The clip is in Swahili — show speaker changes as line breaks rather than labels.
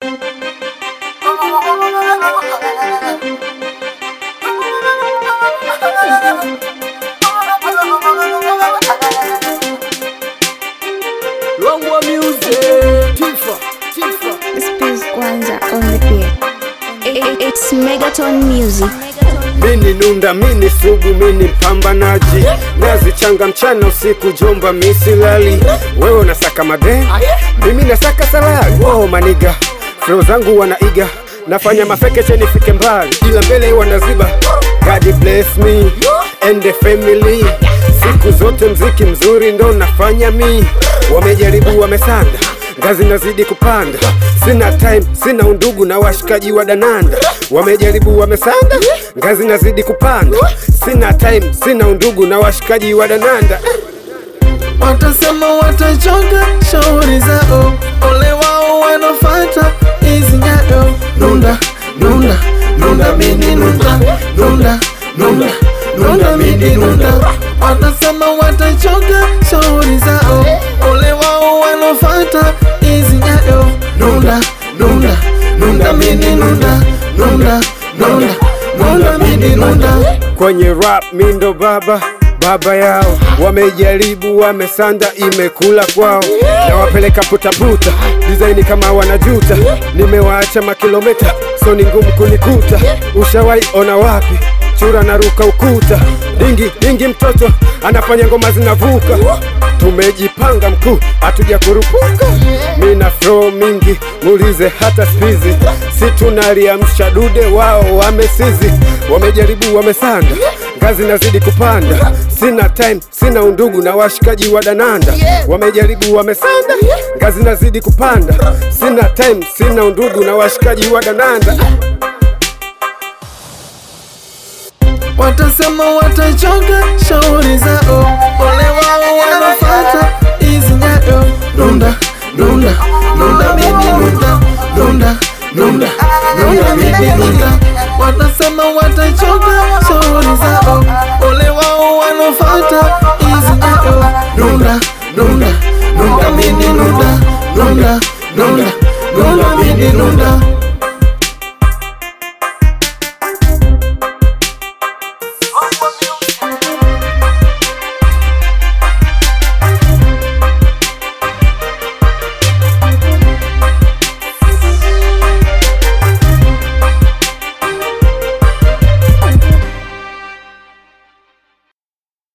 Longwa music. Tifa, Tifa.
Space Kwanza on the beat. I- I- It's Megaton Music.
Mini nunda, mini sugu, mini mpambanaji, nazichanga mchana usiku, jomba misilali. Wewe unasaka made, mimi nasaka salari. Wow, maniga flow zangu wanaiga, nafanya mafekeche nifike mbali, ila mbele wanaziba. God bless me and the family, siku zote mziki mzuri ndo nafanya mi. Wamejaribu wamesanda, ngazi nazidi kupanda, sina time, sina undugu na washikaji wa dananda. Wamejaribu wamesanda, ngazi nazidi kupanda, sina time, sina undugu na washikaji wa dananda.
Watasema watachoka shauri zao, ole wao wanafuata hizi nyayo. Nunda nunda nunda mini nunda nunda nunda nunda mini nunda. Watasema watachoka shauri zao, ole wao wanafuata hizi nyayo. Nunda nunda nunda mini nunda nunda nunda nunda mini nunda.
Kwenye rap mindo baba baba yao, wamejaribu wamesanda, imekula kwao, na wapeleka putaputa design kama wanajuta. Nimewaacha makilometa, so ni ngumu kunikuta. Ushawahi ona wapi chura naruka ukuta? Dingi dingi, mtoto anafanya ngoma zinavuka. Tumejipanga mkuu, hatuja kurupuka. Mina flow mingi, muulize hata spizi, si tunaliamsha dude, wao wamesizi. Wamejaribu wamesanda, ngazi nazidi kupanda, sina time, sina undugu na washikaji wa dananda. Wamejaribu wamesanda, ngazi nazidi kupanda, sina time, sina undugu na washikaji wa dananda.
Watasema watachoka shauri zao, ole wao wanafuata hizi nyayo. Nunda nunda nunda mimi nunda nunda nunda nunda mimi nunda. Watasema watachoka shauri zao, ole wao wanafuata hizi nyayo. Nunda nunda